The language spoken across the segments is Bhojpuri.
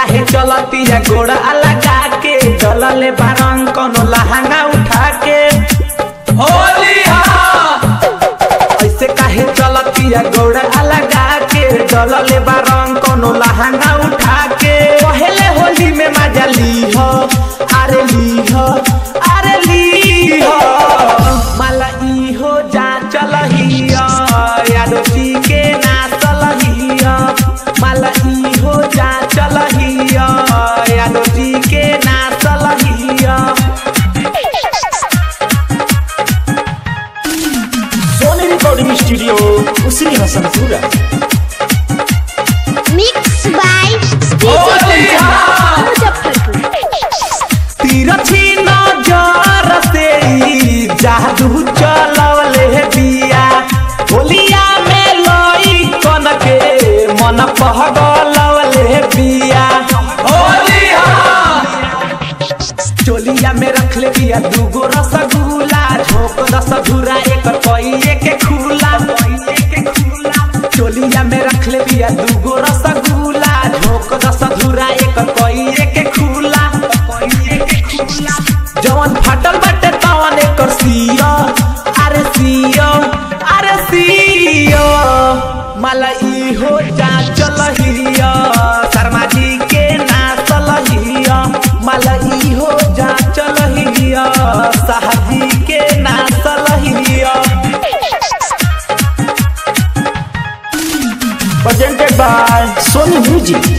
काहे चलती है गोड़ा लगा के चलले बारंग कोनो लहंगा उठा के होली ऐसे काहे चलती है गोड़ा लगा के चलले बारंग कोनो लहंगा उठा के पहले होली में मजा ली हो अरे ली हो अरे ली हो माला ई हो जा चलहिया यादो जी के ना चलहिया माला ई हो जा चलहिया यादो जी के ना चलहिया सोनी रिकॉर्डिंग स्टूडियो उसी Hasanpura Mixed by DJ Holi Kanchan, Muzaffarpur. तिरछी नजर से ई जादू चलवले बिया होलिया में लई कन के मन पहगलवले बिया होलिया चोलिया में रख ले बिया दूगो रसगुल्ला झोंक रस धुरा एक कइए के खुला चोलिया में रख ले बिया दूगो रसगुल्ला झोंक रस धुरा एक कइए के खुला जवन फाटल बाटे तवन एकर सिया अरे सिया अरे सिया माला ई हो जा चलहिया शर्मा जी के ना चलहिया माला ई हो जा चलहिया साहजी के ना चलहिया presented by Sony Music.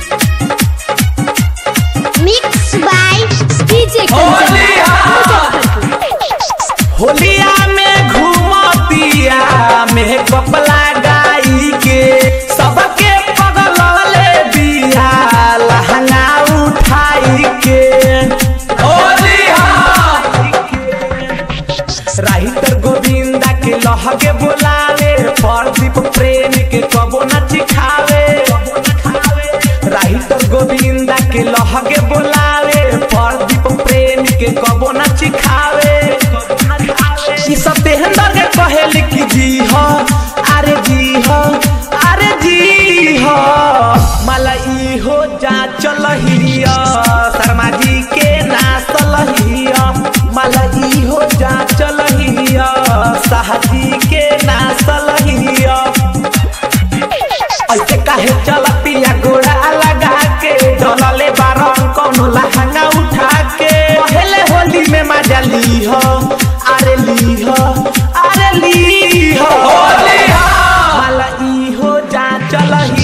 Mixed by DJ Kanchan, Muzaffarpur. होलिया में घूमतिया में कपला गाई के सबके पगलले बिया लहंगा उठाई के होलिया राहितर गोविंदा के लहके बुलावे प्रदीप प्रेम के कबो न चिखावे राहितर गोविंदा के लहके बुलावे प्रदीप प्रेम के कबो न चिखावे ई सब देहंदर के कहल कि जी हो अरे जी हो अरे जी हो माला ई हो जा चलहिया शर्मा जी के ना चलहिया माला ई हो जा चलहिया साहजी के ना चलहिया ऐसे काहे चलतिया गोड़ा लगा के डलले बारन कोनो लहंगा उठा के पहले होली में मजा ली हो अरे ली हो अरे ली हो होली माला ई हो जा चलही